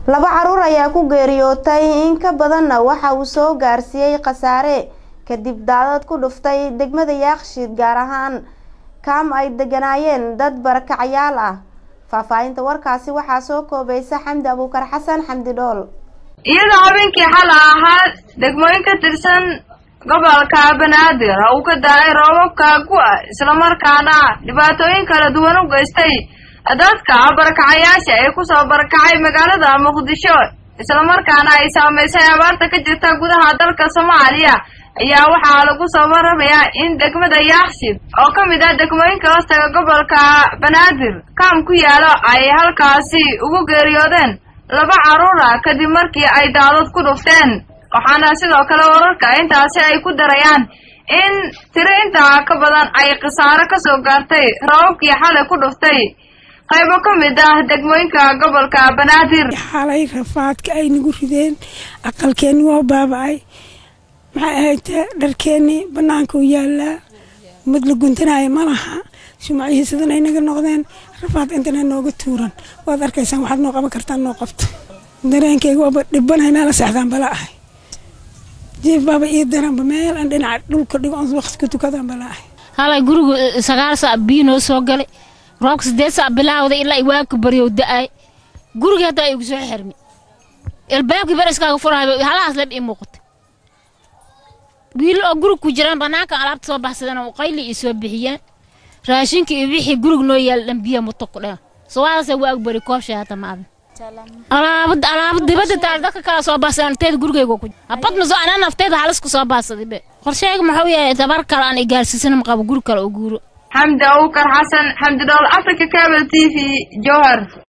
laba caruur ayaa ku geeriyootay in ka badanna waxa uu soo gaarsiiyey khasaare kadib daadad ku dhuftay degmada yaaqshiid gaar ahaan kaam ay deganaayeen dad barakacyaal ah faahfaahinta warkaasi waxaa soo koobaysa xamdi abuukar xasan xamdi dhool iyadoo habeenkii xala ahaa degmooyin ka tirsan gobolka banaadir uu ka da-ay roobabka gu-a islamarkaana dhibaatooyin kala duwan u geystay dadka barakacayaasha ee kusoo barakacay magaalada muqdisho islamarkaana ay saamaysay abaarta ka jirta gudaha dalka soomaaliya ayaa waxaa lagu soo waramayaa in degmada yaaqshid oo ka mid ah degmooyinka hoostaga gobolka banaadir kaam ku yaalo ay halkaasi ugu geeriyoodeen laba caruura kadib markii ay daadad ku dhufteen waxaana sidoo kale wararka intaasi ay ku darayaan in tiro intaa ka badan ay khasaaro kasoo gaartay rababkii xalay ku dhuftay qaybo ka mid ah degmooyinka gobolka banaadir xalay rafaadka ay nagu rideen aqalkeenni waa baaba-ay maxay ahayd dharkeennii bannaanka u yaallaa mid la guntanaayo ma laha shumacihii sidan ay naga noqdeen rafaad intana nooga tuuran waad arkaysaan waxaad noo qaban kartaan noo qabta dareenkayga waaba dhibanahay meela seexdaan bala ahay jiif baaba ii daranba meel aan dhinaca dhulka dhigo on waqti ku tukadaan bala ahay halay gurigu sagaal saac biyo noo soo galay roobka siddeed saac bilaawday ilaa iwaabka baryow da-ay gurigii hadda ay igu soo xirmi ilbaabkii beriskaaga furahay halahaas leb ii muuqata wiil oo gurig ku jiraan bannaanka alaabta soo baxsadeen oo qayli ii soo bixiyeen raashinka iyo wixii gurig noo yaal dhan biya muto ku dheh sawaadase waag bari koobshay hata maadan alaabad alaabad dibadda taal dadka kala soo baxsadeen anteeda gurigayga ku habad maso anaa nafteeda halis ku soo baxsaday be qorsheyga muxuu yahay tabar kale aan igaarsiisan maqabo guri kale oo guuro xamdi abuukar xasan xamdi dhool africa cable t v jowhar